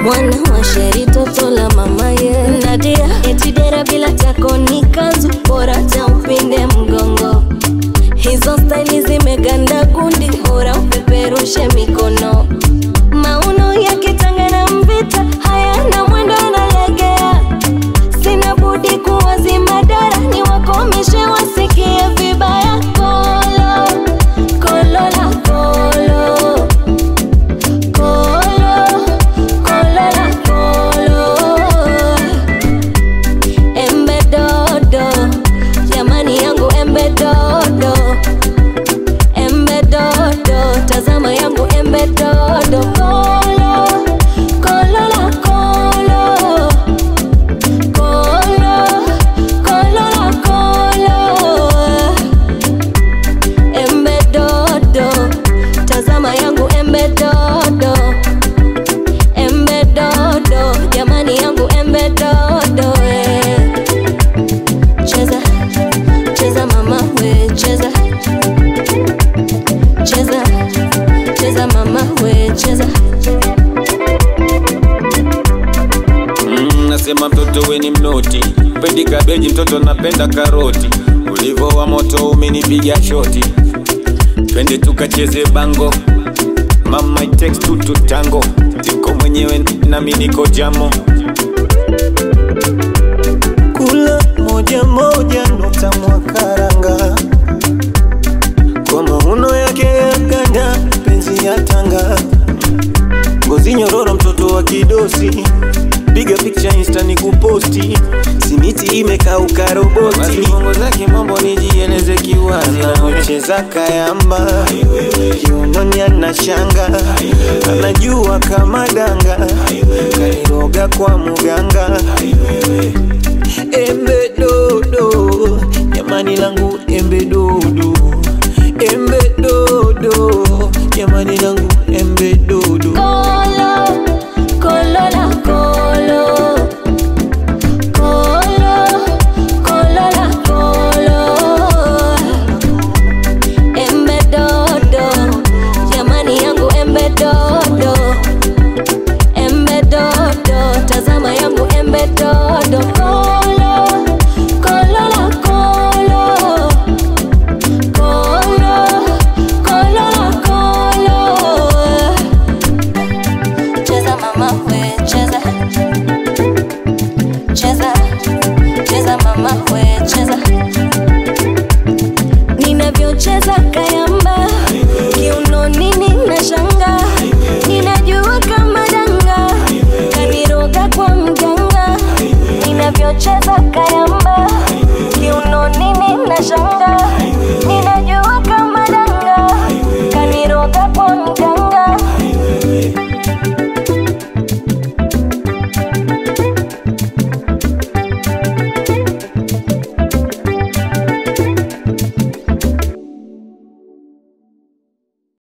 mwana wa sheri toto la mama ye Nadia etidera bila tako ni kanzu bora cha upinde mgongo hizo staili zimeganda gundi bora upeperushe mikono mauno yakitanga na mvita hayana mwendo analegea sina budi kuwazima dara ni wakomishe wasikie vibaya kolo kolo la kolo kolo kolo la kolo embe dodo jamani yangu embe dodo embe dodo tazama yangu embe dodo kolo kolo la kolo kolo kolo la kolo embe dodo tazama yangu embe dodo embe dodo jamani yangu embe dodo eh. cheza cheza mama we cheza cheza cheza mama we cheza Mm, nasema mtoto we ni mnoti, pendi kabeji, mtoto napenda karoti. Ulivo wa moto umenipiga shoti, twende tukacheze bango. Mama it takes two to tango, tiko mwenyewe nami niko jamo. kula moja moja nukta mwakaranga kwa mauno yake ya ganda penzi ya tanga ngozi nyororo mtoto wa kidosi piga picha insta ni kuposti simiti imekauka Basi roboti bongo zake mambo nijieleze kiwazi anavyocheza kayamba kiunoni ana shanga anajua kama danga kairoga kwa muganga embe dodo jamani langu embe dodo embe dodo jamani langu embe dodo Kolo, kolo la kolo. Kolo, kolo la kolo. Embe dodo, jamani yangu embe dodo. Embe dodo, tazama yangu embe dodo. Kolo, kolo la kolo. Kolo, kolo la kolo. Cheza mama we cheza Cheza Cheza mama we cheza Ninavyocheza kayamba Kiunoni nina shanga